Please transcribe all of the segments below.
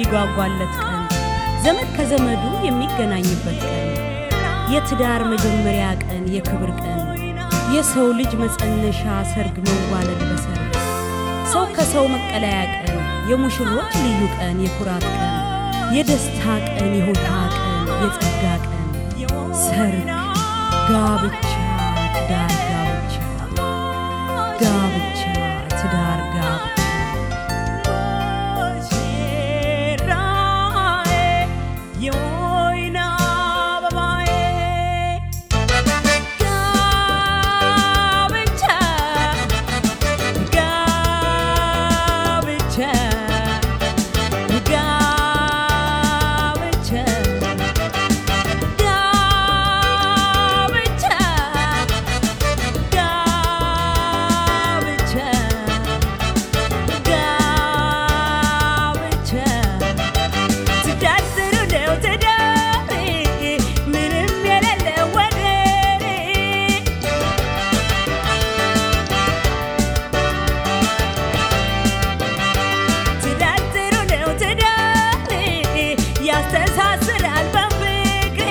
የሚጓጓለት ቀን፣ ዘመድ ከዘመዱ የሚገናኝበት ቀን፣ የትዳር መጀመሪያ ቀን፣ የክብር ቀን፣ የሰው ልጅ መጸነሻ፣ ሰርግ መዋለድ በሰርግ ሰው ከሰው መቀለያ ቀን፣ የሙሽሮች ልዩ ቀን፣ የኩራት ቀን፣ የደስታ ቀን፣ የሆታ ቀን፣ የጸጋ ቀን፣ ሰርግ፣ ጋብቻ፣ ትዳር፣ ጋብቻ፣ ጋብቻ፣ ትዳር፣ ጋብቻ ያስተሳስራል በፍቅር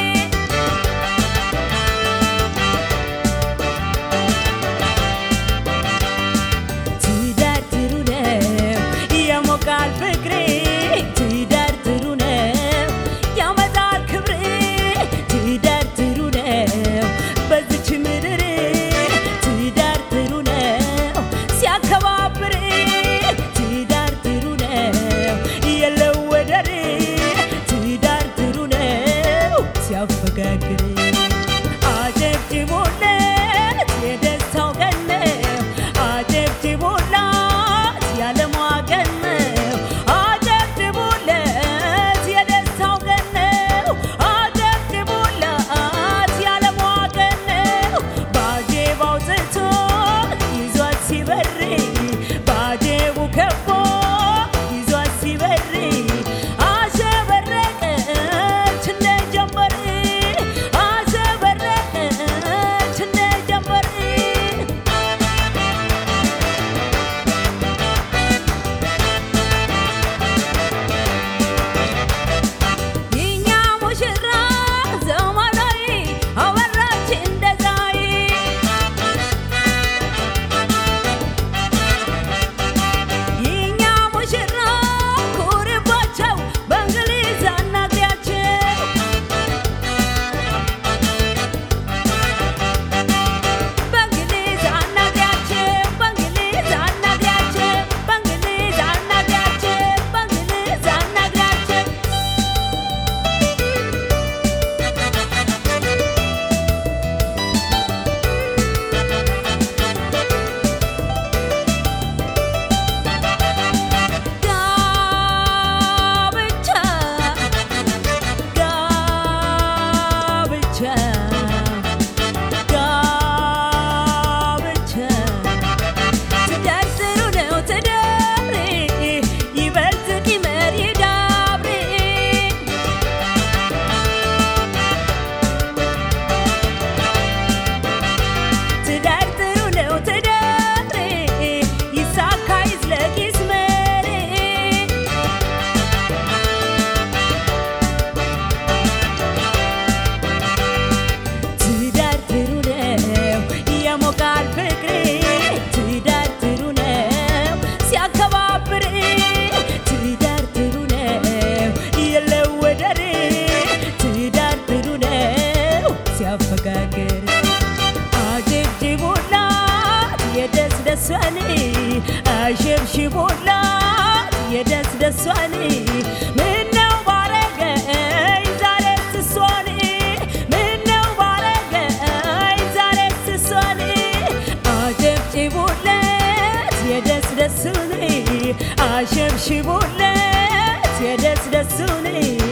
ትዳር ጥሩ ነው ያሞቃል ፍቅር ትዳር ጥሩ ነው ያመጣል ክብር ትዳር ጥሩ ነው በዚች ምድር ትዳር ጥሩ ነው ሲያከባብር ትዳር ጥሩ ነው የለው ወደር ትዳር ጥሩ ነው ሲያፈጋግር አጨብጭቡለት የደስታው ቀን ነው አጨብጭቡላት ያለሟ ቀን ነው አጨብጭቡለት የደስታው ቀን ነው አጨብጭቡላት ያለሟ ቀን ነው ባጀባው ጽቶ ይዟት ሲበር ባጀቡ ከቦ ይዟት ሲበር አሸበረቀች እንደ ጀንበር አሸበረቀች እንደ ጀንበር የኛ ሙሽራ ዘመናዊ አበራች እንደ ፀሐይ የኛ ሙሽራ ኩርባቸው በእንግሊዝ አናግሪያቸው በእንግሊዝ አናግሪያቸው በእንግሊዝ አናግሪያቸው በእንግሊዝ አናግሪያቸው በእንግሊዝ አናግሪያቸው ጋብቻ ጋብቻ ጋብቻ ትዳር ጥሩ ነው ትዳር ይበልጥ ቂመር ይዳብር ትዳር ጥሩ ነው ትዳር ይሳካ ይዝለቅ ይስመር ትዳር ጥሩ ነው ያሞቃል ፍቅር ትዳር ጥሩ ነው ሲያከባብር ትዳር ጥሩ ነው የለው ወደር ትዳር ጥሩ ነው ሲያፈጋግር አጀብጅቡላት የደስ ደሷን አሸብሽቡላት የደስ ደሷን ምነው ባረገኝ ዛሬስ እሷን ምነው ባረገኝ ዛሬስ እሷን አጨብጭቡለት የደስ ደሱን አሸብሽቡለት የደስ ደሱን